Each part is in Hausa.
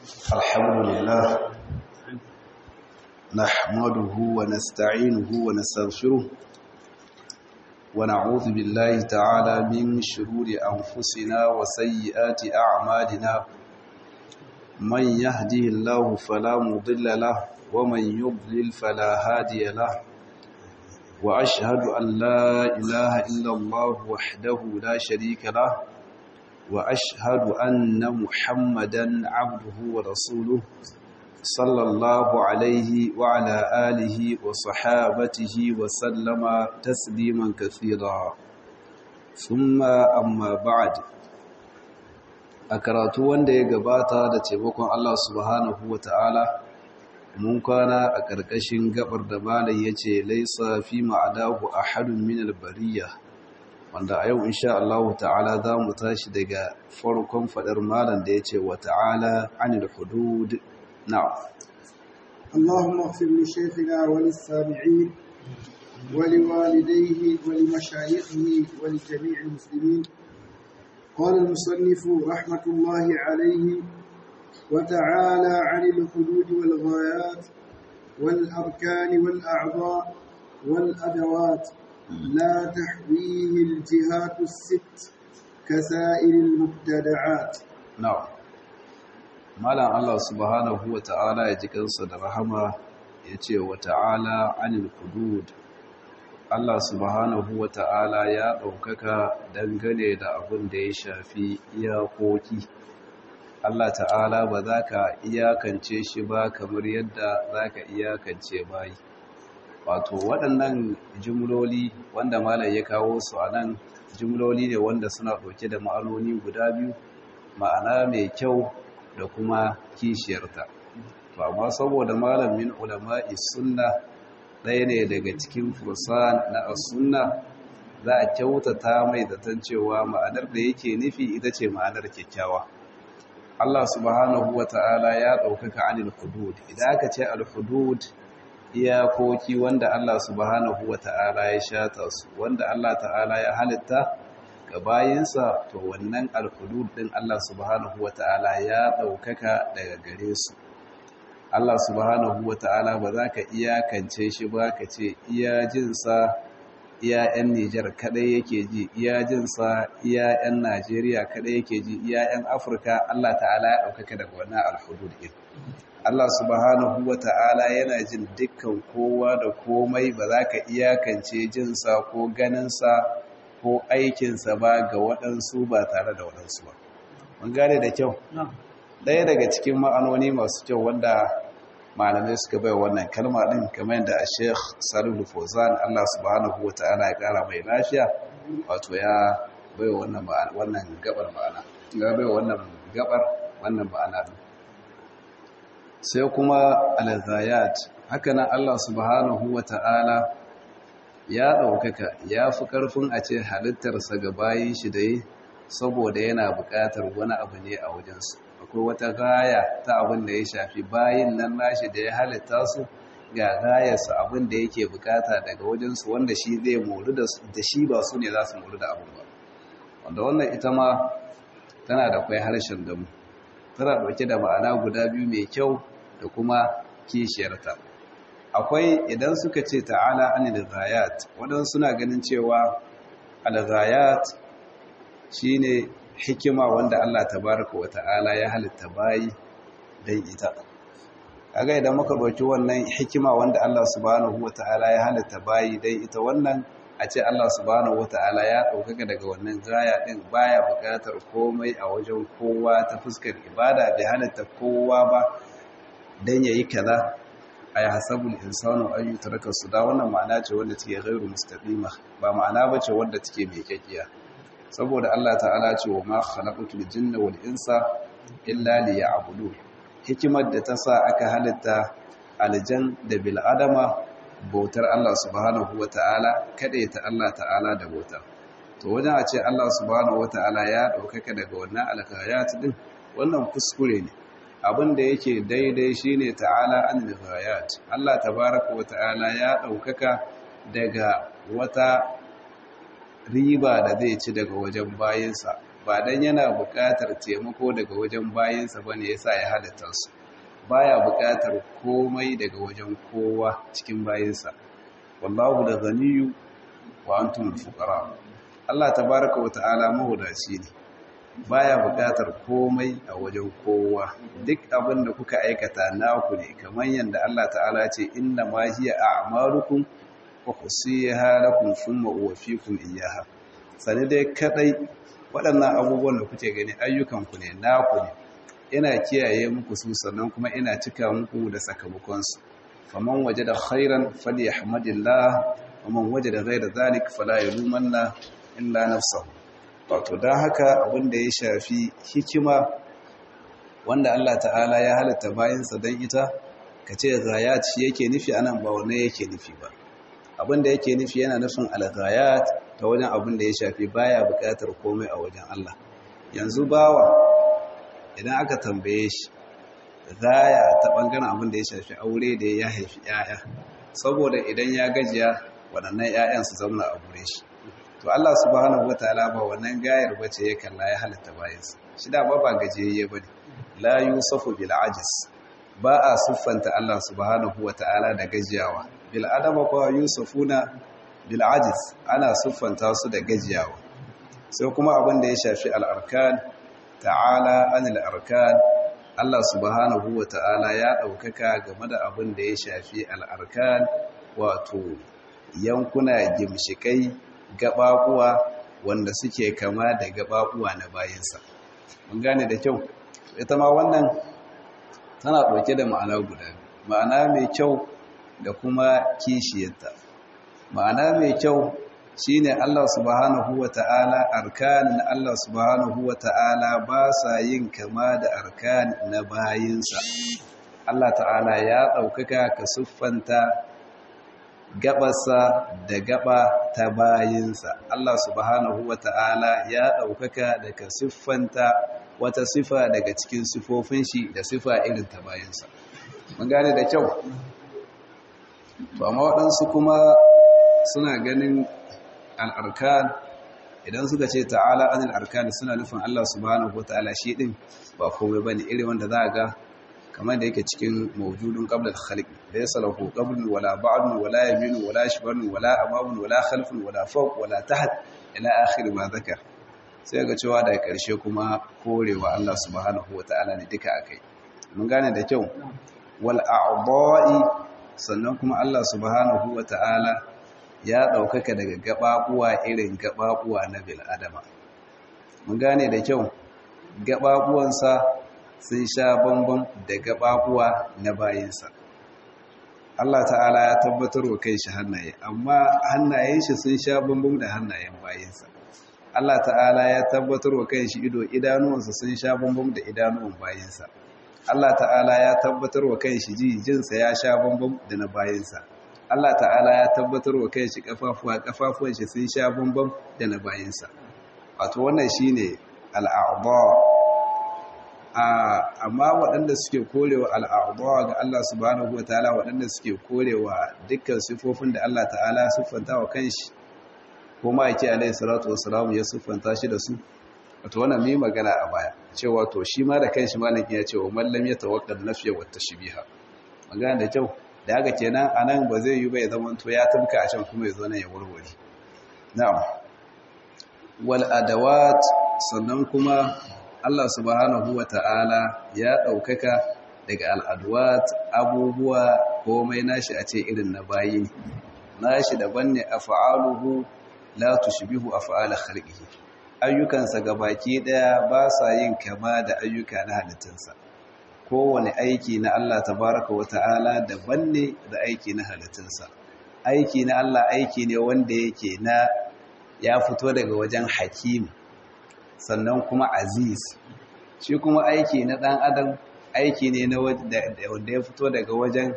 الحمد لله نحمده ونستعينه ونستغفره ونعوذ بالله تعالى من شرور أنفسنا وسيئات أعمالنا من يهده الله فلا مضل له ومن يضلل فلا هادي له وأشهد أن لا إله إلا الله وحده لا شريك له وأشهد أن محمدا عبده ورسوله صلى الله عليه وعلى آله وصحابته وسلم تسليما كثيرا ثم أما بعد أكراتو wanda ya gabata da taimakon Allah subhanahu wata'ala mun kwana a ƙarƙashin gabar da malai yace laisa fi ma'adahu ahadun min al-bariyah wanda a yau insha Allah ta'ala za mu tashi daga farkon fadar malam da ya ce wa ta'ala anil hudud na'am اللهم اغفر لشيخنا وللسامعين ولوالديه ولمشايخه ولجميع المسلمين قال المصنف رحمة الله عليه وتعالى عن الحدود والغايات والأركان والأعضاء والأدوات لا تحويه الجهات الست كسائر المبتدعات na'am malam Allah subhanahu wa ta'ala ya ji kansa da rahama ya ce wa ta'ala anil hudud Allah subhanahu wa ta'ala ya ɗaukaka dangane da abin da ya shafi iyakoki Allah ta'ala ba za ka iyakance shi ba kamar yadda za ka iyakance bayi wato waɗannan jimloli wanda malam ya kawo su a nan jimloli ne wanda suna ɗauke da ma'anoni guda biyu ma'ana mai kyau da kuma kishiyarta to amma saboda malamin ulama'i sunna ɗaya ne daga cikin fursan na sunna za a kyautata mai zaton cewa ma'anar da yake nufi ita ce ma'anar kyakkyawa Allah subhanahu wa ta'ala ya ɗaukaka anil hudud idan aka ce al-hudud iyakoki wanda Allah subhanahu wa ta'ala ya shata su wanda Allah ta'ala ya halitta ga bayinsa to wannan alhudud din Allah subhanahu wa ta'ala ya ɗaukaka daga gare su Allah subhanahu wa ta'ala ba za ka iyakance shi ba ka ce iya jinsa iya 'yan Nijar kadai yake ji iya jinsa iya 'yan Najeriya kadai yake ji iya 'yan Afirka Allah ta'ala ya ɗaukaka daga wannan alhudud din Allah subhanahu wa ta'ala yana jin dukkan kowa da komai ba za ka iyakance jinsa ko ganinsa ko aikinsa ba ga waɗansu ba tare da waɗansu ba. Mun gane da kyau? Ɗaya daga cikin ma'anoni masu kyau wanda malamai suka bai wannan kalma ɗin kamar yadda a Sheikh Salihu Fozan Allah subhanahu wa ta'ala ya ƙara mai lafiya wato ya bai wannan gabar ma'ana. Ya bai wannan gabar wannan ma'ana ɗin. sai kuma alazayat haka nan Allah subhanahu wa ta'ala ya ɗaukaka ya fi ƙarfin a ce halittarsa ga bayin shi da yi saboda yana buƙatar wani abu ne a wajensu akwai wata gaya ta abin da ya shafi bayin nan nashi da ya halitta su ga gayarsa abin da yake buƙata daga wajensu wanda shi zai moru da shi ba su ne za su moru da abin ba wanda wannan ita ma tana da kwai harshen damu tana ɗauke da ma'ana guda biyu mai kyau da kuma kishiyarta akwai idan suka ce ta'ala anil ghayat waɗansu suna ganin cewa al-ghayat shine hikima wanda Allah tabaraka wa ta'ala ya halitta bayi dan ita kaga idan muka ɗauki wannan hikima wanda Allah subhanahu wa ta'ala ya halitta bayi dan ita wannan a ce Allah subhanahu wata'ala ya ɗaukaka daga wannan gaya ɗin baya buƙatar komai a wajen kowa ta fuskar ibada bai halatta kowa ba don ya yi kaza a yi hasabul insanu an yi tarakar su da wannan ma'ana ce wanda take gairu mustaqima ba ma'ana ba ce wanda take mai kyakkiya saboda Allah ta'ala ce wa ma khalaqatul jinna wal insa illa liya'budun hikimar da ta sa aka halitta aljan da bil adama bautar Allah subhanahu wa ta'ala ta Allah ta'ala da bauta to wajen a ce Allah subhanahu wa ta'ala ya ɗaukaka daga wannan alkayat din wannan kuskure ne abin da yake daidai shine ta'ala an alkayat Allah tabaraka wa ta'ala ya ɗaukaka daga wata riba da zai ci daga wajen bayansa ba dan yana buƙatar taimako daga wajen bayinsa bane yasa ya halitta su baya buƙatar komai daga wajen kowa cikin bayinsa wallahu da ganiyu wa antum fuqara Allah tabaaraka wa ta'ala mahudaci ne baya buƙatar komai a wajen kowa duk abin da kuka aikata naku ne kamar yadda Allah ta'ala ce inna ma hiya a'malukum wa husiha lakum thumma uwaffikum iyyaha sani dai kadai waɗannan abubuwan da kuke gani ayyukan ku ne naku ne ina kiyaye muku su sannan kuma ina cika muku da sakamakon su faman wajada khairan falyahmadillah waman wajada ghayra dhalik fala yalumanna illa nafsahu wato don haka abinda ya shafi hikima wanda Allah ta'ala ya halitta bayansa don ita ka ce gayat shi yake nufi anan ba wane yake nufi ba abinda yake nufi yana nufin alghayat ta wajen abinda ya shafi baya buƙatar komai a wajen Allah yanzu bawa idan aka tambaye shi gaya ta bangaren abinda ya shafi aure da ya haifi 'ya'ya saboda idan ya gajiya waɗannan 'ya'yan su zauna a gure shi to Allah subhanahu wataala ba wannan gayar bace ya kalla ya halitta bayansa shi da ba ba gajiyayye bane la yusafu bil ajiz ba a siffanta Allah subhanahu wataala da gajiyawa bil adama ko yusufuna bil ajiz ana siffanta su da gajiyawa sai kuma abin da ya shafi al arkan ta'ala anil arkan Allah subhanahu wataala ya daukaka game da abin da ya shafi al arkan wato yankuna gimshikai gababuwa wanda suke kama da gababuwa na bayansa mun gane da kyau ita ma wannan tana ɗauke da ma'ana guda ma'ana mai kyau da kuma kishiyarta ma'ana mai kyau shine Allah subhanahu wata'ala arkan Allah subhanahu wata'ala ba sa yin kama da arkan na bayinsa Allah ta'ala ya ɗaukaka ka siffanta gabarsa da gaba ta bayinsa Allah subhanahu ta'ala ya ɗaukaka daga siffanta wata sifa daga cikin sifofin shi da sifa irin ta bayinsa mun gane da kyau to amma waɗansu kuma suna ganin al'arkan idan suka ce ta'ala anil arkan suna nufin Allah subhanahu ta'ala shi ɗin ba komai bane irin wanda za ga kamar da yake cikin mawjudun qabla al-khalq laysa lahu qablun wala ba'dun wala yaminun wala shibarun wala amamun wala khalfun wala fawq wala taht ila akhir ma zakar sai ga cewa da karshe kuma korewa Allah subhanahu wataala ne duka akai mun gane da kyau wal a'dha'i sannan kuma Allah subhanahu wataala ya daukaka daga gababuwa irin gababuwa na bil adama mun gane da kyau gababuwansa sun sha bambam da gababuwa na bayinsa Allah ta'ala ya tabbatar wa kai shi hannaye amma hannayen shi sun sha bambam da hannayen bayinsa Allah ta'ala ya tabbatar wa kai shi ido idanuwansa sun sha bambam da idanuwan bayinsa Allah ta'ala ya tabbatar wa kai shi ji jinsa ya sha bambam da na bayinsa Allah ta'ala ya tabbatar wa kai shi kafafuwa kafafuwan shi sun sha bambam da na bayinsa wato wannan shine al'a'dha amma waɗanda suke korewa al'adawa ga Allah subhanahu wa ta'ala waɗanda suke korewa dukkan sifofin da Allah ta'ala siffanta wa kanshi ko ma yake alaihi salatu wassalamu ya siffanta shi da su wato wannan mai magana a baya cewa to shi ma da kanshi malaki ya ce wa mallam ya tawakkal nafiya wa tashbiha magana da kyau da haka kenan anan ba zai yi ba ya zama to ya tabka a can kuma ya zo nan ya warware na'am wal adawat sannan kuma Allah subhanahu wa ta'ala ya ɗaukaka daga al'adwat abubuwa komai nashi a ce irin na bayi ne, nashi daban ne a fa'aluhu la tushbihu a fa'ala khalqihi ayyukansa baki ɗaya ba sa yin kama da ayyuka na halittunsa. Kowane aiki na Allah tabaraka wa ta'ala daban ne da aiki na halittunsa. Aiki na Allah aiki ne wanda yake na ya fito daga wajen hakim sannan kuma aziz shi kuma aiki na ɗan adam aiki ne na wanda ya fito daga wajen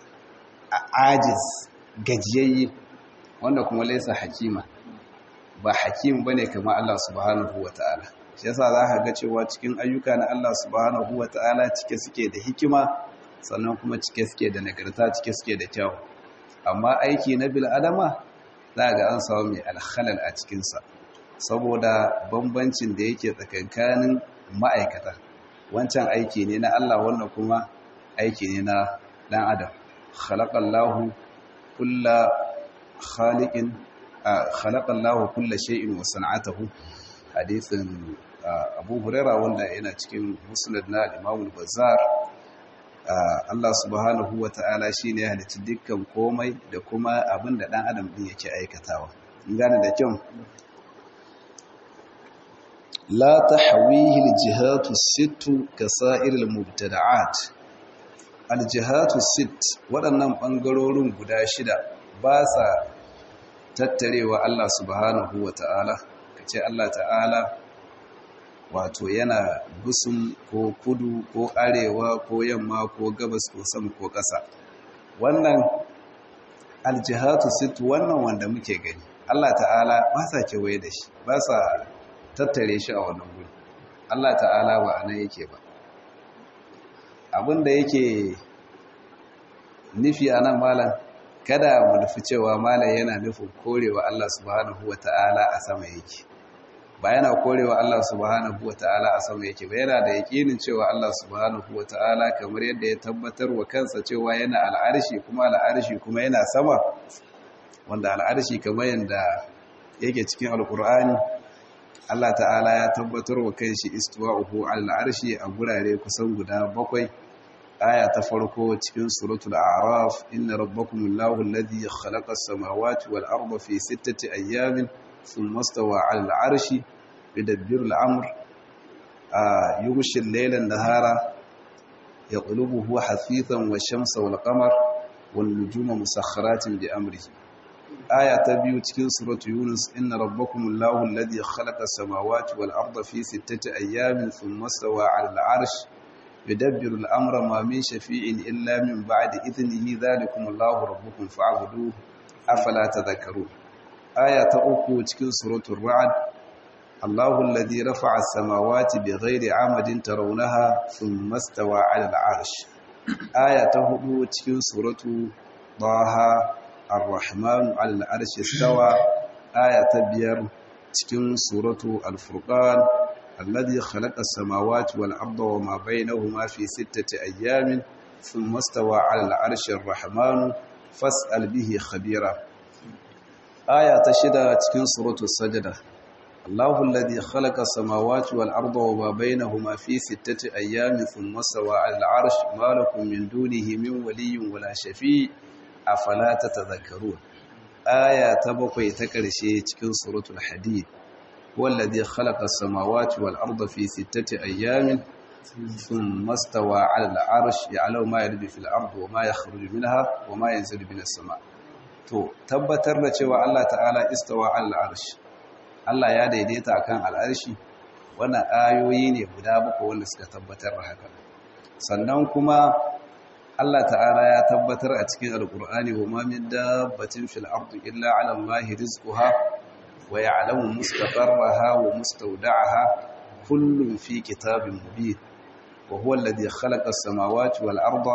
ajiz gajiyayye wanda kuma laisa hakima ba hakim bane kamar Allah subhanahu wata'ala shi yasa za ka ga cewa cikin ayyuka na Allah subhanahu wata'ala cike suke da hikima sannan kuma cike suke da nagarta cike suke da kyau amma aiki na bil adama za ga an samu mai alhalal a cikinsa saboda bambancin da yake tsakankanin ma'aikata wancan aiki ne na Allah wannan kuma aiki ne na dan adam khalaqallahu kulla khaliqin khalaqallahu kulla shay'in wa san'atahu hadithin Abu Huraira wanda yana cikin Musnad na Imam al-Bazzar Allah subhanahu wa ta'ala shine ya halicci dukkan komai da kuma abin da dan adam din yake aikatawa in gane da kyau la tahwihi al-jihatu sittu kasa'ir al-mubtada'at al-jihatu sitt waɗannan bangarorin guda shida ba sa tattarewa Allah subhanahu wa ta'ala kace Allah ta'ala wato yana gusun ko kudu ko arewa ko yamma ko gabas ko sama ko ƙasa wannan aljihatu situ wannan wanda muke gani Allah ta'ala ba sa kewaye da shi ba sa tattare shi a wannan guri Allah ta'ala ba a nan yake ba abinda yake nufi a nan malam kada mu nufi cewa malam yana nufin korewa Allah subhanahu wa ta'ala a sama yake ba yana korewa Allah subhanahu wa ta'ala a sama yake ba yana da yakinin cewa Allah subhanahu wa ta'ala kamar yadda ya tabbatar wa kansa cewa yana al'arshi kuma al'arshi kuma yana sama wanda al'arshi kamar yadda yake cikin alkur'ani Allah ta'ala ya tabbatar wa kanshi istiwa'uhu al'arshi a gurare kusan guda bakwai aya ta farko cikin suratul a'raf inna rabbakumullahu alladhi khalaqa as-samawati wal arda fi sittati ayyamin ثم استوى على العرش يدبر الأمر يغشي الليل النهار يقلبه حثيثا والشمس والقمر والنجوم مسخرات بأمره آية تبيو تكين سورة يونس إن ربكم الله الذي خلق السماوات والأرض في ستة أيام ثم استوى على العرش يدبر الأمر ما من شفيع إلا من بعد إذنه ذلكم الله ربكم فاعبدوه أفلا تذكرون aya ta uku cikin suratul ra'd Allahu alladhi rafa'a as-samawati bighairi 'amadin tarawnaha thumma istawa 'ala al-'arsh aya ta hudu cikin suratu Taha Ar-Rahman 'ala al-'arshi istawa aya ta biyar cikin suratu Al-Furqan alladhi khalaqa as-samawati wal-arda wama baynahuma fi sittati ayyamin thumma istawa 'ala al-'arshi ar-Rahman fas'al bihi khabira aya ta shida cikin suratul sajda Allahu alladhi khalaqa samawati wal arda wa ma bainahuma fi sittati ayyamin thumma stawa 'ala al-'arsh ma lakum min dunihi min waliyyin wala shafi' afala tatadhakkarun aya ta bakwai ta karshe cikin suratul hadid والذي خلق السماوات والأرض في ستة أيام ثم استوى على العرش يعلم ما يلد في الأرض وما يخرج منها وما ينزل من السماء to tabbatar da cewa Allah ta'ala istawa al-arsh Allah ya daidaita akan al-arshi wannan ayoyi ne guda bakwai wanda suka tabbatar da haka sannan kuma Allah ta'ala ya tabbatar a cikin alqur'ani wa ma min dabbatin fil ardi illa 'ala Allahi rizquha wa ya'lamu mustaqarraha wa mustawda'aha kullun fi kitabin mubin wa huwa alladhi khalaqa as-samawati wal arda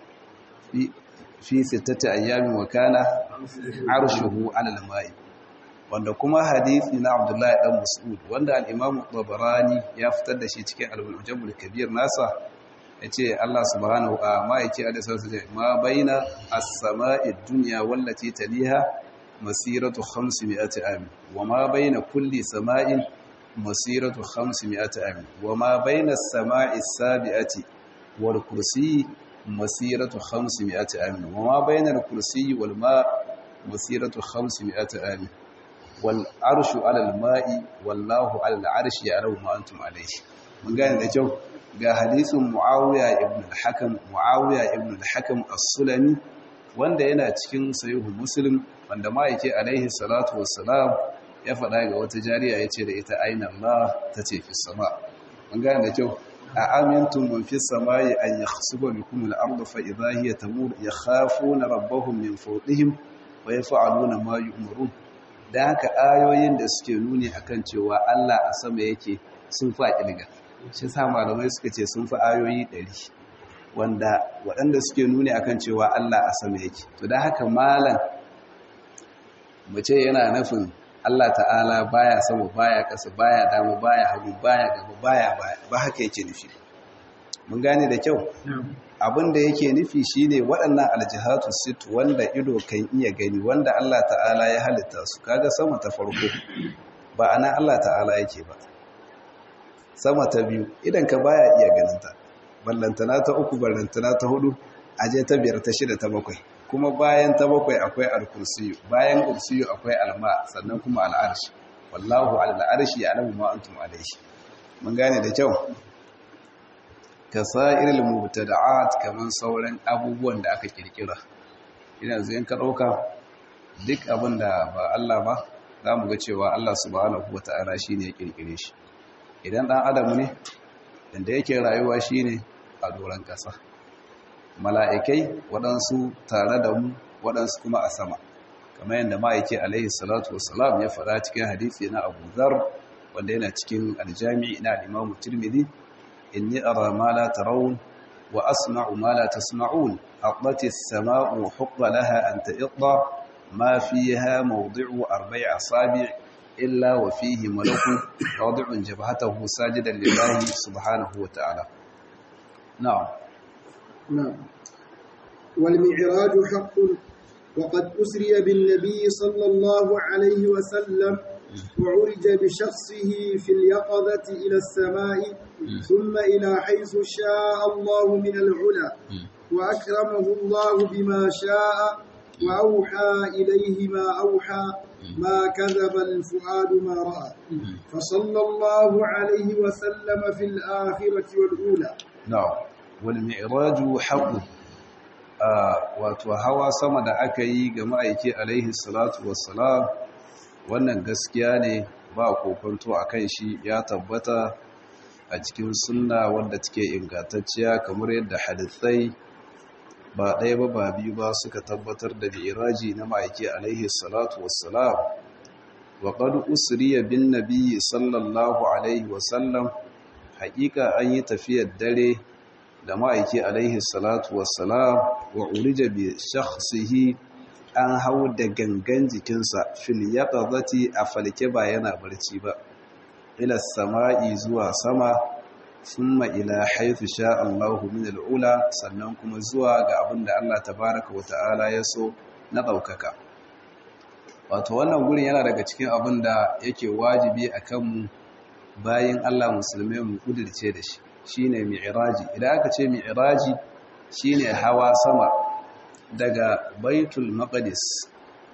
fi fi sittati ayyamin wa kana arshuhu 'ala al-ma'i wanda kuma hadisi na Abdullahi dan Mas'ud wanda al-Imam Tabarani ya fitar da shi cikin al-Mujam al-Kabir nasa yace Allah subhanahu wa ma yake da sarsa ma baina as-sama'i ad-dunya wallati taliha masiratu 500 am wa ma baina kulli sama'in masiratu 500 am wa ma baina as-sama'i as-sabi'ati wal kursi مسيرة خمسمائة عام وما بين الكرسي والماء مسيرة خمسمائة عام والعرش على الماء والله على العرش يعلم ما أنتم عليه من قال ده جو ga hadisin Muawiya ibn al-Hakam Muawiya ibn al-Hakam as-Sulami wanda yana cikin sahihu Muslim wanda ma yake alaihi salatu wassalam ya faɗa ga wata jariya yace da ita aina Allah tace fi sama mun ga da kyau أأمنتم من في السماء أن يخسف بكم الأرض فإذا هي تمور يخافون ربهم من فوقهم ويفعلون ما يؤمرون da haka ayoyin da suke nuni akan cewa Allah a sama yake sun fa kilga shi sa malamai suka ce sun fi ayoyi 100 wanda waɗanda suke nuni akan cewa Allah a sama yake to da haka malam mu ce yana nufin Allah ta'ala baya sama baya kasa baya dama baya hagu baya gaba baya baya ba haka yake nufi mun gane da kyau abin da yake nufi shine waɗannan aljihatu sit wanda ido kan iya gani wanda Allah ta'ala ya halitta su kaga sama ta farko ba ana Allah ta'ala yake ba sama ta biyu idan ka baya iya ganinta ballantana ta uku ballantana ta hudu aje ta biyar ta shida ta bakwai kuma bayan ta bakwai akwai al-kursiyu bayan kursiyu akwai alma sannan kuma al'arshi wallahu al'arshi ya'lamu ma antum alayhi mun gane da kyau kasairil mubtada'at kaman sauran abubuwan da aka kirkira ina zai ka dauka duk abin da ba Allah ba zamu ga cewa Allah subhanahu wata'ala shine ya kirkire shi idan dan adam ne inda yake rayuwa shine a doran kasa mala'ikai waɗansu tare da mu waɗansu kuma a sama kamar yadda ma'aiki alaihi salatu wassalam ya faɗa cikin hadisi na Abu Dharr wanda yana cikin aljami'i na Imam Tirmidhi inni ara ma la tarawun wa asma'u ma la tasma'un aqlati as-sama'u huqqa laha an ta'idda ma fiha mawdi'u arba'i asabi' illa wa fihi malakun wadi'un jabhatahu sajidan lillahi subhanahu wa ta'ala na'am نعم والمعراج حق وقد أسري بالنبي صلى الله عليه وسلم وعرج بشخصه في اليقظة إلى السماء ثم إلى حيث شاء الله من العلا وأكرمه الله بما شاء وأوحى إليه ما أوحى ما كذب الفؤاد ما رأى فصلى الله عليه وسلم في الآخرة والأولى na'am wal mi'raju haqqun wato hawa sama da aka yi ga ma'aiki alaihi salatu wassalam wannan gaskiya ne ba kokonto akan shi ya tabbata a cikin sunna wanda take ingantacciya kamar yadda hadisai ba ɗaya ba ba biyu ba suka tabbatar da mi'raji na ma'aiki alaihi salatu wassalam wa qad usriya bin nabiyyi sallallahu alaihi wasallam haƙiƙa an yi tafiyar dare da ma'aiki alaihi salatu wassalam wa urija bi shakhsihi an hau da gangan jikinsa fil yaqazati a falke ba yana barci ba ila sama'i zuwa sama thumma ila haythu sha Allahu min al'ula sannan kuma zuwa ga abinda Allah tabaaraka wa ta'ala ya so na daukaka wato wannan gurin yana daga cikin abinda yake wajibi akan mu bayan Allah musulmai mu kudirce da shi shine mi'raji idan aka ce mi'raji shine hawa sama daga baitul maqdis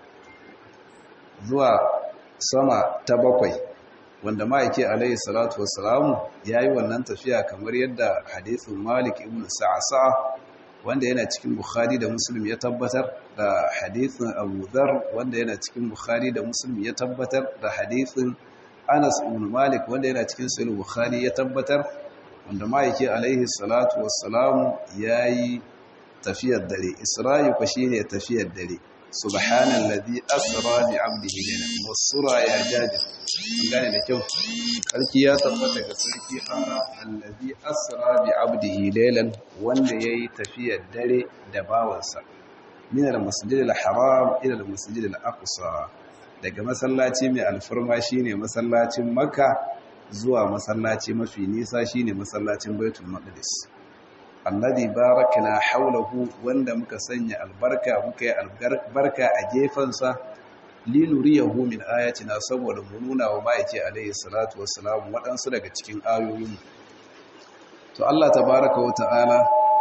zuwa sama ta bakwai wanda ma'aike alayhi salatu wassalamu yayi wannan tafiya kamar yadda hadithin Malik ibn Sa'sa wanda yana cikin Bukhari da Muslim ya tabbatar da hadithin Abu Dharr wanda yana cikin Bukhari da Muslim ya tabbatar da hadithin Anas ibn Malik wanda yana cikin Sahih Bukhari ya tabbatar wanda ma'aiki alaihi salatu wassalamu yayi tafiyar dare Isra'i ko shine tafiyar dare subhanallazi asra bi 'abdihi laylan wasura ya jabir gane da kyau sarki ya tabbata ga sarki allazi asra bi 'abdihi laylan wanda yayi tafiyar dare da bawansa min al-masjidil haram ila al-masjidil aqsa daga masallaci mai alfarma shine masallacin makka zuwa masallaci mafi nisa shine masallacin baitul maqdis alladhi barakna hawlahu wanda muka sanya albarka muka yi albarka a gefansa linuriyahu min ayatina saboda mu nuna wa ma'aiki alayhi salatu wassalam waɗansu daga cikin ayoyin to Allah tabaaraka wa ta'ala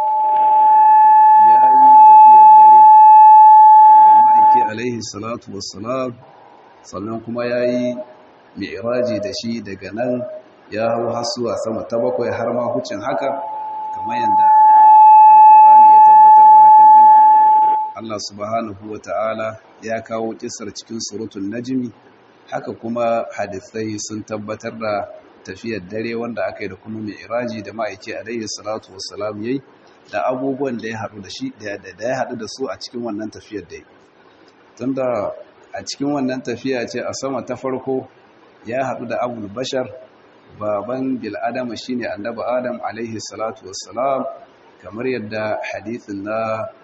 ya yi tafiyar dare da ma'aiki alayhi salatu wassalam sannan kuma ya yi mi'raji da shi daga nan ya hau hasuwa sama ta bakwai har ma hucin haka kamar yadda alkur'ani ya tabbatar da hakan din Allah subhanahu wata'ala ya kawo kisar cikin suratul najmi haka kuma hadisai sun tabbatar da tafiyar dare wanda aka yi da kuma mi'raji da ma'aiki alayhi salatu wassalam yayi da abubuwan da ya haɗu da shi da ya haɗu da su a cikin wannan tafiyar da tunda a cikin wannan tafiya ce a sama ta farko ya haɗu da abul bashar baban bil'adama shi ne annaba adam alaihi salatu wassalam kamar yadda hadithin na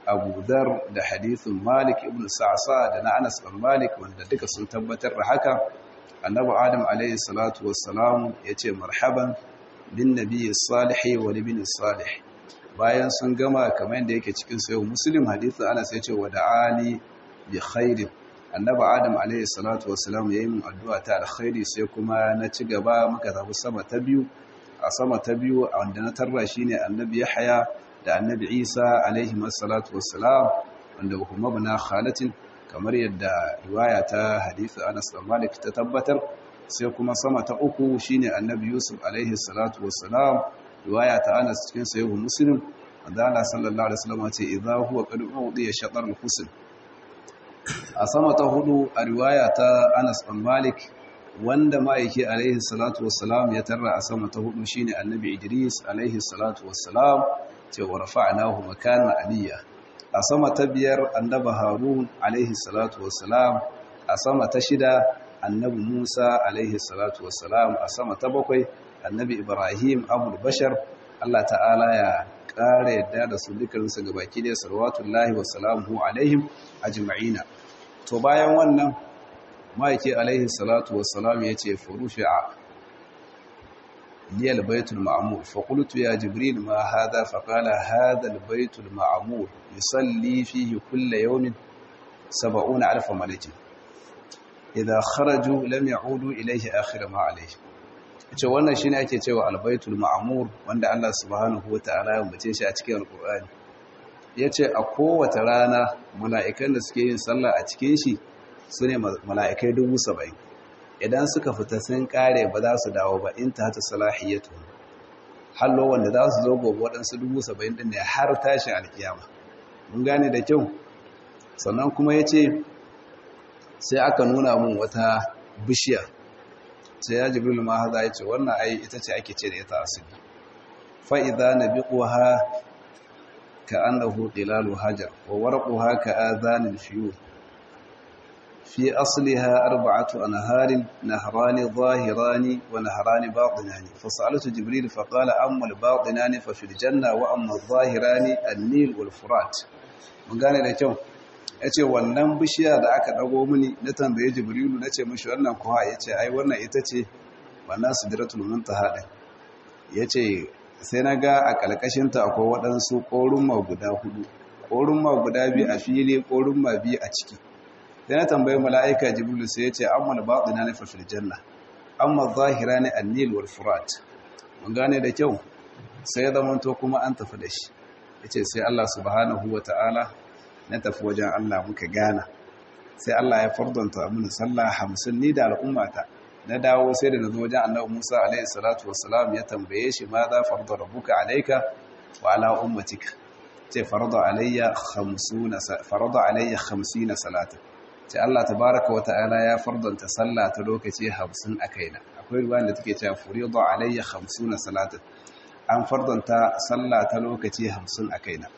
abu dar da hadithin malik ibn sa'sa da na anas bin malik wanda duka sun tabbatar da haka annabi adam alayhi salatu wassalam yace marhaban bin nabiyyi salih wa libni salih bayan sun gama kamar yadda yake cikin sayo muslim hadithin anas yace wa da'ali bi khairin annabi adam alayhi salatu wassalam yayin mun addu'a ta alkhairi sai kuma na ci gaba muka tafi sama ta biyu a sama ta biyu wanda na tarra shine annabi yahya da annabi isa alaihi salatu wassalam wanda kuma bana khalatin kamar yadda riwaya ta hadisi anas bin malik ta tabbatar sai kuma sama ta uku shine annabi yusuf alaihi salatu wassalam riwaya ta anas cikin sahih muslim wanda Allah sallallahu alaihi wasallam ce idza huwa qad udiya shatar al-husn a sama ta hudu a riwaya ta anas bin malik wanda ma'aiki alaihi salatu wassalam ya tarra a sama ta hudu shine annabi idris alaihi salatu wassalam ce wa rafa'nahu makanan aliyya a sama ta biyar annabi harun alaihi salatu wassalam a sama ta shida annabi musa alaihi salatu wassalam a sama ta bakwai annabi ibrahim abul bashar Allah ta'ala ya ƙara yadda da su dukkaninsu gabaki da salawatullahi wa salamuhu alaihim ajma'ina to bayan wannan ma'aiki alaihi salatu wassalam ya ce furufi'a liyal baitul ma'mur fa qultu ya jibril ma hadha fa qala hadha al baitul ma'mur yusalli fihi kull yawmin 70000 malakin idha kharaju lam ya'udu ilayhi akhir ma alayhi ce wannan shine ake cewa al baitul ma'mur wanda Allah subhanahu wataala ya bace shi a cikin alqur'ani yace a kowace rana mala'ikan da suke yin sallah a cikin shi su ne mala'ikai dubu saba'in idan suka fita sun kare ba za su dawo ba in ta hata salahiyyatu hallo wanda za su zo gobe waɗansu dubu saba'in ɗin ne har tashin alkiyama mun gane da kyau sannan kuma ya ce sai aka nuna mun wata bishiya sai ya jibril ma haza ya ce wannan ai ita ce ake ce da ita asiri fa'iza na biƙuwa ka annahu ƙilalu hajar wa warƙuwa ka azanin fiyo في أصلها أربعة أنهار نهران ظاهران ونهران باطنان فسألت جبريل فقال أما الباطنان ففي الجنة وأما الظاهران النيل والفرات من قال لك yace wannan bishiya da aka dago mini na tambaye jibrilu nace mishi wannan kuwa yace ai wannan ita ce wannan sidratul muntaha din yace sai naga a kalkashin ta akwai waɗansu korumma guda hudu korumma guda biyu a fili korumma biyu a ciki sai na tambayi mala'ika jibril sai ya ce amma da baɗina na fafil janna amma zahira ne annil wal furat mun gane da kyau sai ya zamanto kuma an tafi da shi ya ce sai Allah subhanahu wa ta'ala na tafi wajen Allah muka gana sai Allah ya fardanta mini sallah hamsin ni da al'ummata na dawo sai da na zo wajen annabi Musa alaihi salatu wassalam ya tambaye shi ma za farda rabbuka alaika wa ala ummatika ce farda alayya 50 farda alayya 50 salatan ce Allah tabaraka wa ta'ala ya fardanta sallah ta lokaci 50 a kaina akwai ruwan da take cewa furidu alayya 50 salatan an fardanta sallah ta lokaci 50 a kaina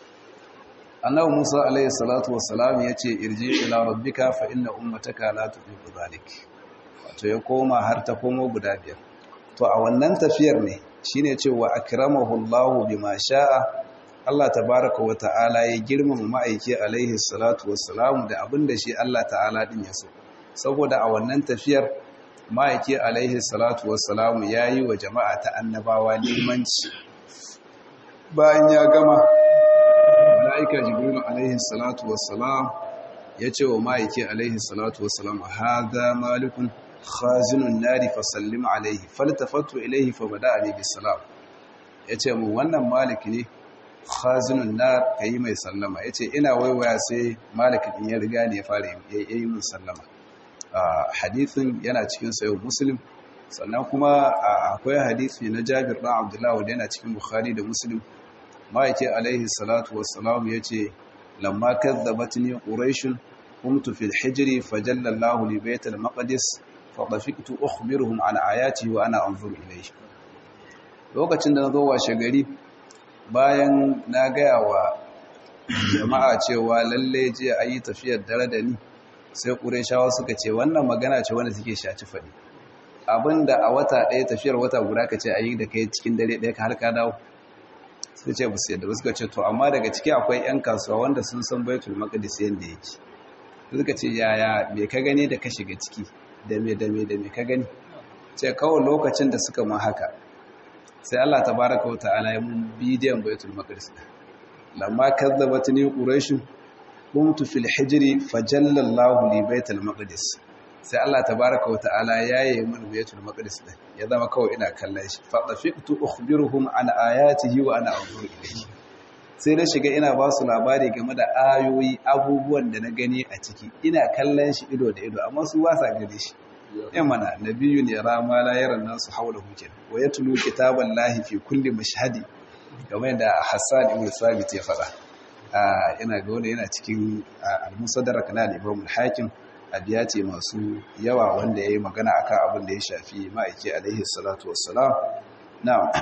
annabi Musa alayhi salatu wassalam yace irji ila rabbika fa inna ummataka la tuqibu zalik wato ya koma har ta komo guda biyar to a wannan tafiyar ne shine cewa akramahu Allahu bima sha'a Allah tabaraka wa ta'ala ya girmama ma'aiki alaihi salatu wassalamu da abinda shi Allah ta'ala din ya so saboda a wannan tafiyar ma'aiki alaihi salatu wassalamu yayi wa jama'a ta annabawa limanci bayan ya gama mala'ika jibril alaihi salatu wassalam ya ce wa ma'aiki alaihi salatu wassalam hadha malikun khazinun nari fasallim alaihi faltafatu ilaihi fa bada'ani bisalam yace mu wannan maliki ne khazinun nar kai mai sallama yace ina waiwaya sai maliki din ya riga ne ya fara yi min sallama hadithin yana cikin sayo muslim sannan kuma akwai hadisi na Jabir ɗan Abdullah wanda yana cikin Bukhari da Muslim ma'aike alaihi salatu wassalam yace lamma kadzabatni quraish qumtu fil hijri fajalla Allahu li bayt al maqdis fa dafiqtu ukhbiruhum an ayati wa ana anzuru ilayhi lokacin da nazo washe gari bayan na gaya wa jama'a cewa lalle je ayi tafiyar dare da ni sai qurayshawa suka ce wannan magana ce wanda suke shaci fadi abinda a wata ɗaya tafiyar wata guda ka ce a yi da kai cikin dare ɗaya ka har ka dawo suka ce musu yadda suka ce to amma daga ciki akwai 'yan kasuwa wanda sun san baitul maqdis yanda yake suka ce yaya me ka gani da ka shiga ciki da me da me da me ka gani ce kawai lokacin da suka ma haka sai Allah tabaraka wa ta'ala ya mun bidiyon baitul maqdis lamma kazzabatni quraish qumtu fil hijri fajalla Allah li baitul maqdis sai Allah tabaraka wa ta'ala yayi mun baitul maqdis din ya zama kawai ina kallon shi fa tafiqtu ukhbiruhum an ayatihi wa ana anzuru ilayhi sai na shiga ina ba su labari game da ayoyi abubuwan da na gani a ciki ina kallon shi ido da ido amma su ba sa gane shi yan mana nabiyyu ne rama la yaran nasu haula hukin wa yatlu kitaban lahi fi kulli mashhadi kamar yadda Hassan ibn Sabit ya faɗa ina ga wanda yana cikin al-musaddarak na al-Imam al-Hakim abiya ce masu yawa wanda yayi magana akan abin da ya shafi ma'aiki alaihi salatu wassalam na'am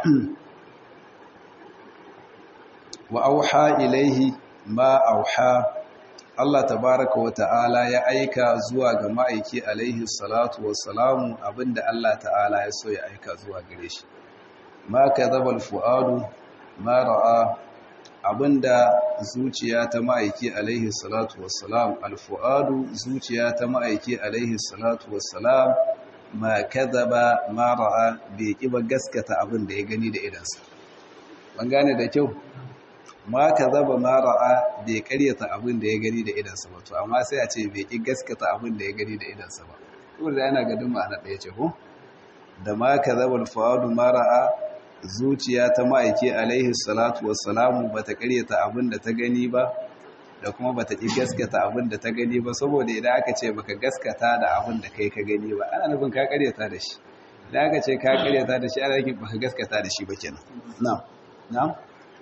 wa auha ilaihi ma auha Allah tabaraka wa ta'ala ya aika zuwa ga ma'aiki alaihi salatu wassalamu abinda Allah ta'ala ya so ya aika zuwa gare shi ma kadhaba al-fuadu ma ra'a abinda zuciya ta ma'aiki alaihi salatu wassalam al-fuadu zuciya ta ma'aiki alaihi salatu wassalam ma kadhaba ma ra'a bai kiba gaskata abinda ya gani da idansa ban gane da kyau ma ka zaba ma ra'a bai karyata abin da ya gani da idansa ba to amma sai a ce bai ki gaskata abin da ya gani da idansa ba kuma da yana gadin ma'ana ɗaya ce ko da ma ka zaba alfawadu ma ra'a zuciya ta ma'aiki alaihi salatu wassalamu ba ta karyata abin da ta gani ba da kuma ba ta ki gaskata abin da ta gani ba saboda idan aka ce baka gaskata da abin da kai ka gani ba ana nufin ka karyata da shi idan aka ce ka karyata da shi ana nufin baka gaskata da shi ba kenan na'am na'am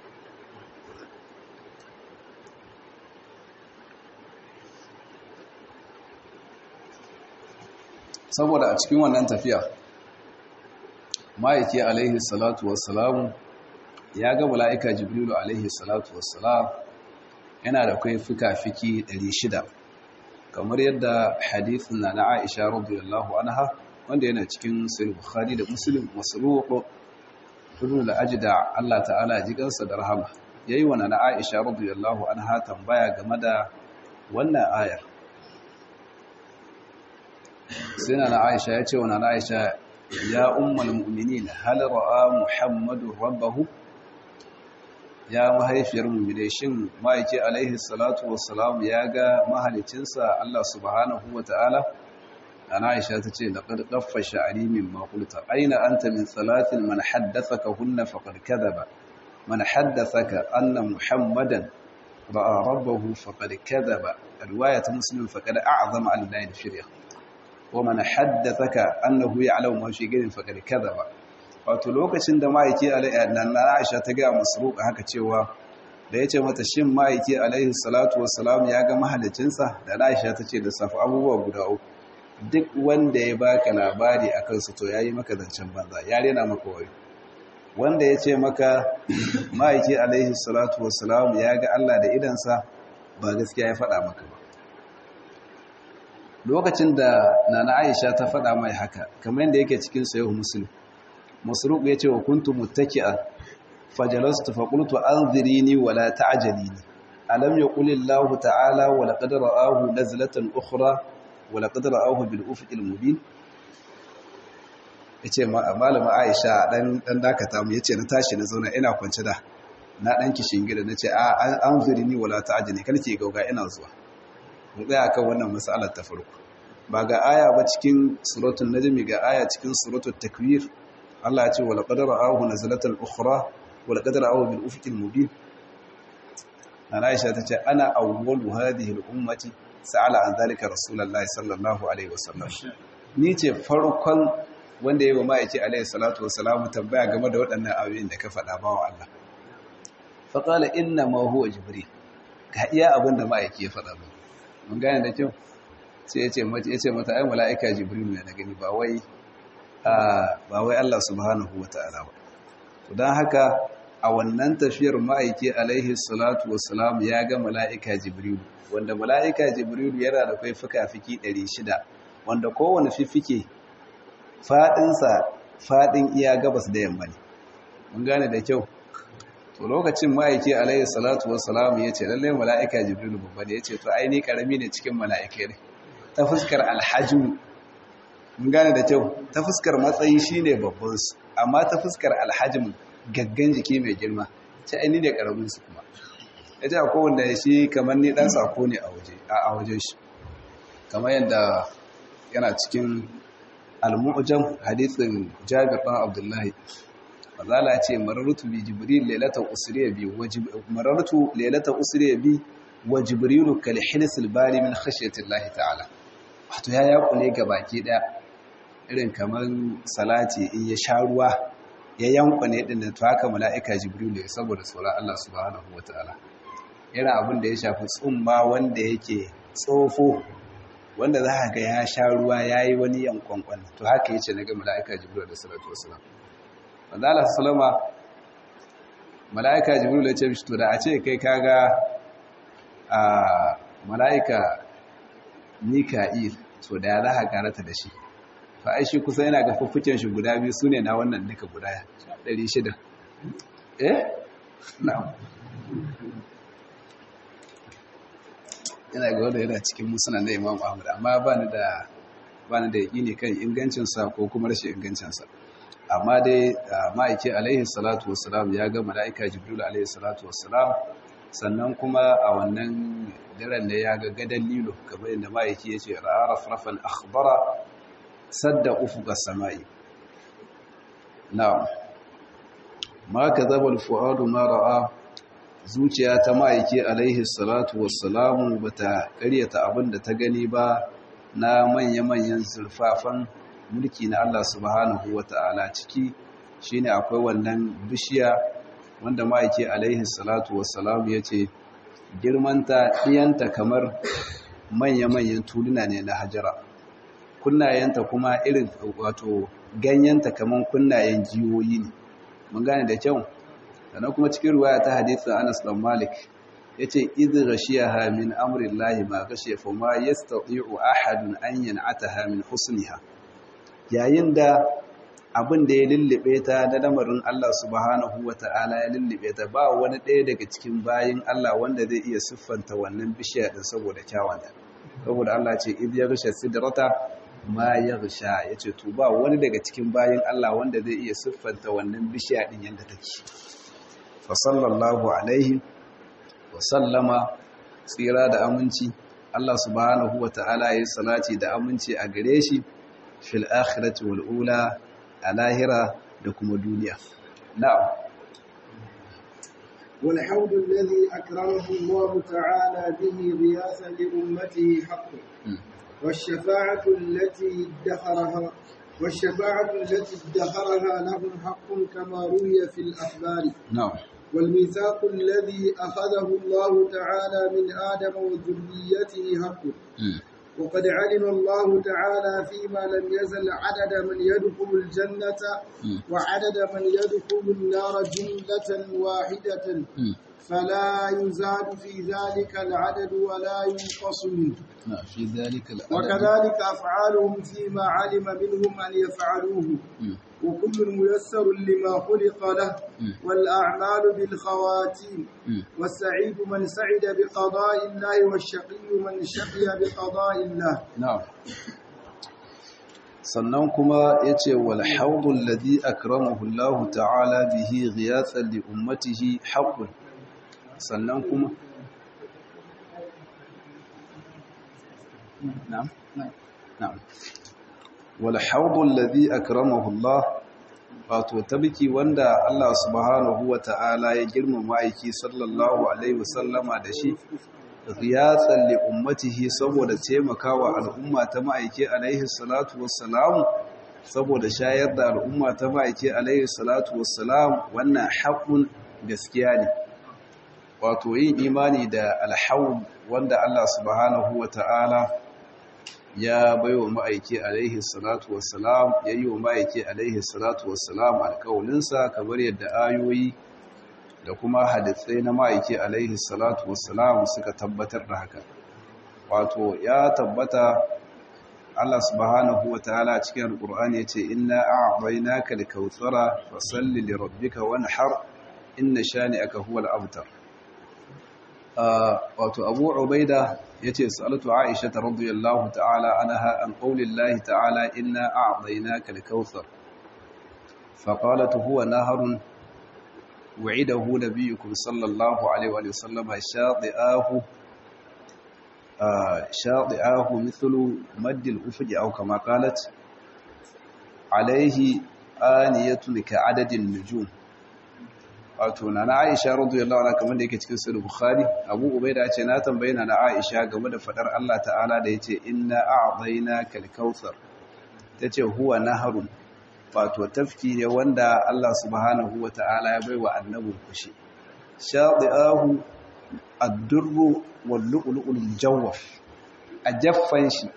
saboda a cikin wannan tafiya ma'aiki alaihi salatu wassalamu ya ga mala'ika jibrilu alaihi salatu wassalam yana da kai fika-fiki 600 kamar yadda hadithin na na aisha radiyallahu anha wanda yana cikin sahih bukhari da muslim masruq ibn al-ajda Allah ta'ala jikansa da rahama yayi wa na aisha radiyallahu anha tambaya game da wannan ayar sai na aisha ya ce wa na aisha ya ummal mu'minin hal ra'a muhammadu rabbahu ya mahaifiyar mu'mine shin ma'aiki alaihi salatu wassalam ya ga mahalicinsa Allah subhanahu wata'ala ana aisha ta ce laqad qaffa sha'ri mimma qulta aina anta min salatin man haddathaka hunna faqad kadhaba man haddathaka anna muhammadan ra'a rabbahu faqad kadhaba riwayat muslim faqad a'zama al-lail firya ومن حدثك annahu ya'lamu ma fi gairin faqad kadhaba wato lokacin da ma'aiki alaihi Aisha ta ga masruq haka cewa da yace mata shin ma'aiki alaihi salatu wassalam ya ga mahalicinsa da Aisha ta ce da safa abubuwa guda uku duk wanda ya baka labari akan su to yayi maka zancen banza ya rena maka wayo wanda yace maka ma'aiki alaihi salatu wassalam ya ga Allah da idansa ba gaskiya ya faɗa maka ba lokacin da nana aisha ta faɗa mai haka kamar yadda yake cikin sayo musulun masruq ya ce wa kuntu muttaki'a fajalastu fa qultu anzirini wa la ta'jalini alam yaqul Allah ta'ala wa laqad ra'ahu nazlatan ukhra wa laqad ra'ahu bil ufuqil mubin yace malama aisha dan dan dakata mu yace na tashi na zauna ina kwance da na dan kishin gida nace a anzirini wa la ta'jalini kalke gauga ina zuwa mu tsaya kan wannan matsalar ta farko ba ga aya ba cikin suratul najmi ga aya cikin suratul takwir Allah ya ce wala qad ra'ahu nazlatan ukhra wala qad ra'ahu bil ufuqil mubin ana Aisha tace ana awwalu hadhihi al ummati sa'ala an zalika rasulullahi sallallahu alaihi wasallam ni ce farkon wanda yayi wa ma'aiki alaihi salatu wassalam tambaya game da waɗannan ayoyin da ka faɗa bawa Allah fa qala inna ma huwa jibril ga iya abin da ma'aiki ya faɗa ba mun gane da kyau sai ya ce mata ya ce mata ai mala'ika jibril ne na gani ba wai ba wai Allah subhanahu wata'ala ba to dan haka a wannan tafiyar ma'aiki alaihi salatu wassalam ya ga mala'ika jibril wanda mala'ika jibril yana da kai fuka-fiki 600 wanda kowane fifike fadin sa fadin iya gabas da yamma ne mun gane da kyau to lokacin ma'aiki alaihi salatu wassalam ya ce lallai mala'ika jibrilu babba ne ya ce to ai ni karami ne cikin mala'ikai ne ta fuskar alhajin mun gane da kyau ta fuskar matsayi shine babban su amma ta fuskar alhajin gaggan jiki mai girma ce ai ni ne karamin su kuma ya ce akwai wanda shi kamar ni dan sako ne a waje a wajen shi kamar yadda yana cikin al-mu'jam hadithin Jabir bin Abdullahi fazala ce marartu bi jibril lailata usriya bi marartu lailata usriya bi wa jibrilu kal hilsil bari min khashyati Allah ta'ala wato ya yakule ga baki daya irin kamar salati in ya sha ruwa ya yankwane din da to haka mala'ika jibrilu saboda tsoron Allah subhanahu wataala yana abin da ya shafi tsumma wanda yake tsofo wanda za ka ga ya sha ruwa ya yi wani yankwankwan to haka yace na ga mala'ika jibril da salatu wasalam wanda Allah salama mala'ika jibril ya ce mishi to da a ce kai kaga a mala'ika mika'il to da ya za ka karata da shi to ai shi kusa yana ga fuffuken shi guda biyu sune na wannan duka guda 600 eh na'am yana ga wanda yana cikin musulun da imam ahmad amma ba ni da ba ni da yaƙini kan ingancinsa ko kuma rashin ingancinsa amma dai ma'aiki alaihi salatu wassalam ya ga mala'ika jibril alaihi salatu wassalam sannan kuma a wannan daren da ya ga gadan lilo kamar yadda ma'aiki ya ce ra'a rafrafan akhbara sadda ufuka sama'i na'am ma kadhaba al-fu'adu ma ra'a zuciya ta ma'aiki alaihi salatu wassalamu ba ta karyata abin da ta gani ba na manya-manyan zurfafan mulki na Allah subhanahu wa ta'ala ciki shine akwai wannan bishiya wanda ma'aiki alaihi salatu wassalamu ya ce girmanta ɗiyanta kamar manya-manyan tuluna ne na hajara kunnayenta kuma irin wato ganyenta kamar kunnayen jiwoyi ne mun gane da kyau sannan kuma cikin ruwaya ta hadisin Anas dan Malik yace idh ghashiyaha min amri Allah ma ghashiya fa ma yastati'u ahadun an yan'ataha min husniha yayin da abin da ya lullube ta da lamarin Allah subhanahu wata'ala ya lullube ta ba wani ɗaya daga cikin bayin Allah wanda zai iya siffanta wannan bishiya din saboda kyawanta saboda Allah ce idh yaghsha sidrata ma yaghsha yace to ba wani daga cikin bayin Allah wanda zai iya siffanta wannan bishiya din yanda take fasallallahu alaihi wasallama tsira da aminci Allah subhanahu wa ta'ala ya salati da aminci a gare shi fil akhirati wal ula a lahira da kuma duniya na'am wal hawd alladhi akramahu Allah ta'ala bihi riyasan li ummatihi haqqun والشفاعة التي ادخرها والشفاعة التي ادخرها لهم حق كما روي في الأخبار نعم والميثاق الذي أخذه الله تعالى من آدم وذريته حق وقد علم الله تعالى فيما لم يزل عدد من يدخل الجنة وعدد من يدخل النار جملة واحدة فلا يزاد في ذلك العدد ولا ينقص منه في ذلك العدد وكذلك أفعالهم فيما علم منهم أن يفعلوه وكل ميسر لما خلق له والأعمال بالخواتيم والسعيد من سعد بقضاء الله والشقي من شقي بقضاء الله نعم sannan kuma ya ce wal haudun ladhi akramahu Allah ta'ala bihi ghiyathan li ummatihi haqqun sannan kuma na'am na'am wal haudun ladhi akramahu Allah wato tabiki wanda Allah subhanahu wa ta'ala ya girmama aiki sallallahu alaihi wasallama da shi riyatsan li ummatihi saboda taimakawa al'umma ta ma'aiki alaihi salatu wassalam saboda shayar da al'umma ta ma'aiki alaihi salatu wassalam wannan haƙun gaskiya ne wato yin imani da alhawun wanda Allah subhanahu wa ta'ala ya baiwa ma'aiki alaihi salatu wassalam ya yi wa ma'aiki alaihi salatu wassalam alƙawalinsa kamar yadda ayoyi da kuma hadithai na ma'aiki alaihi salatu wassalam suka tabbatar da haka wato ya tabbata Allah subhanahu wa ta'ala cikin alƙur'ani yace inna a'tainaka al-kautsara fasalli li rabbika wanhar inna shani'aka huwal abtar wato Abu Ubaida yace salatu Aisha radhiyallahu ta'ala anha an qaulillahi ta'ala inna a'tainaka al-kautsar فقالت هو نهر وعده نبيكم صلى الله عليه وآله وسلم شاطئاه شاطئاه مثل مد الأفج أو كما قالت عليه آنية كعدد النجوم wato na Aisha radiyallahu anha kamar da yake cikin sahih Bukhari Abu Ubaida ya ce na tambaye na Aisha game da fadar Allah ta'ala da yace inna a'tainaka al-kautsar tace huwa naharun wato tafki ne wanda Allah subhanahu wa ta'ala ya bai wa annabin kushi shaɗi'ahu addurru wallu'ulu'ul jawaf a jaffan shi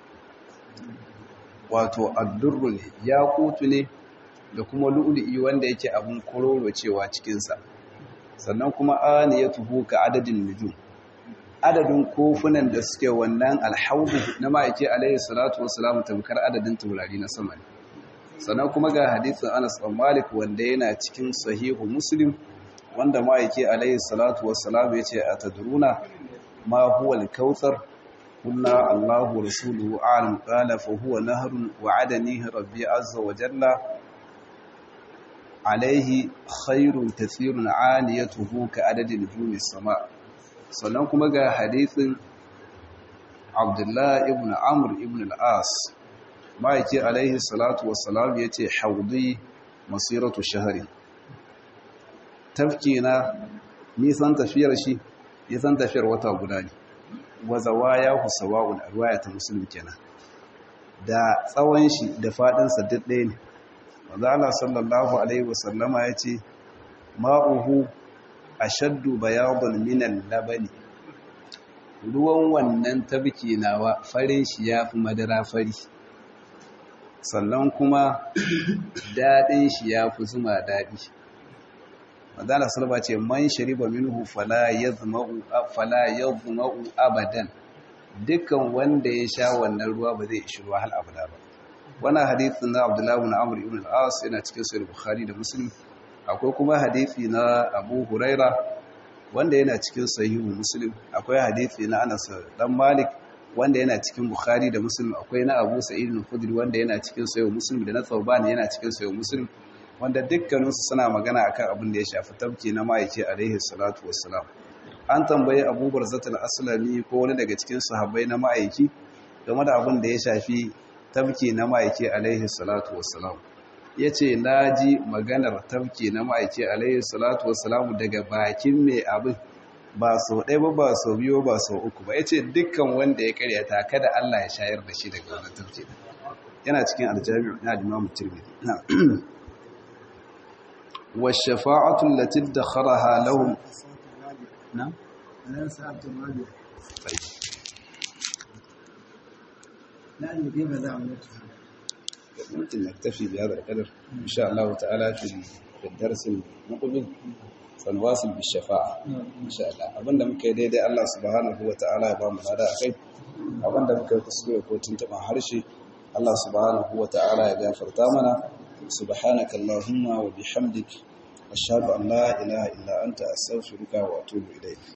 wato addurru ne ya kutu ne da kuma lu'ulu'i wanda yake abin kororo cewa cikinsa sannan kuma ani ya tuhu ka adadin nujum adadin kofunan da suke wannan alhaudu na ma'aike alayhi salatu wasu tamkar adadin taurari na sama ne sannan kuma ga hadisin Anas bin Malik wanda yana cikin sahihu Muslim wanda ma'aiki alayhi salatu wassalam yace atadruna ma huwa al-kautsar kunna Allahu rasuluhu a'lam qala fa huwa nahrun wa'adanihi rabbi azza wa jalla alayhi khairun kathirun 'aliyatuhu ka adadi nujumi sama sannan kuma ga hadisin Abdullah ibn Amr ibn al-As ma'aiki alaihi salatu wassalam ya ce haudi masiratu shahari tafki na nisan tafiyar shi nisan tafiyar wata guda ne wazawa ya husawa'un a ruwaya ta musulun kenan da tsawon shi da faɗinsa duk ɗaya ne wadda Allah sallallahu alaihi wasallama ya ce ma'uhu a shaddu bayadun minan labani ruwan wannan tafki nawa farin shi ya fi madara fari sannan kuma daɗin shi ya fi zuma daɗi madana salba ce man shariba minhu fala yazma'u abadan dukkan wanda ya sha wannan ruwa ba zai ishi ruwa hal abada ba wannan hadithin na abdullahi ibn amr ibn al-as yana cikin sahih bukhari da muslim akwai kuma hadithi na abu huraira wanda yana cikin sahihu muslim akwai hadithi na anas dan malik wanda yana cikin Bukhari da Muslim akwai na Abu Sa'id al-Khudri wanda yana cikin Sahih Muslim da na Thawban yana cikin Sahih Muslim wanda dukkaninsu suna magana akan abin da ya shafi tabki na ma'aiki alaihi salatu wassalam an tambayi Abu Barzat al-Aslami ko wani daga cikin sahabbai na ma'aiki game da abin da ya shafi tabki na ma'aiki alaihi salatu wassalam yace naji maganar tabki na ma'aiki alaihi salatu wassalam daga bakin mai abin ba sau ɗaya ba ba sau biyu ba sau uku ba ya ce dukkan wanda ya karyata kada Allah ya shayar da shi daga wani tafke yana cikin aljami'u na limamu tirmidhi wa shafa'atu allati dakharaha lahum na ممكن نكتفي بهذا القدر إن شاء الله تعالى في الدرس المقبل sanwasil bi shafa'a insha Allah abinda muka yi daidai Allah subhanahu wata'ala ya ba mu lada akai abinda muka yi kuskure ko tuntuban harshe Allah subhanahu wata'ala ya gafarta mana subhanaka allahumma wa bihamdik ashhadu an la ilaha illa anta astaghfiruka wa atubu ilayk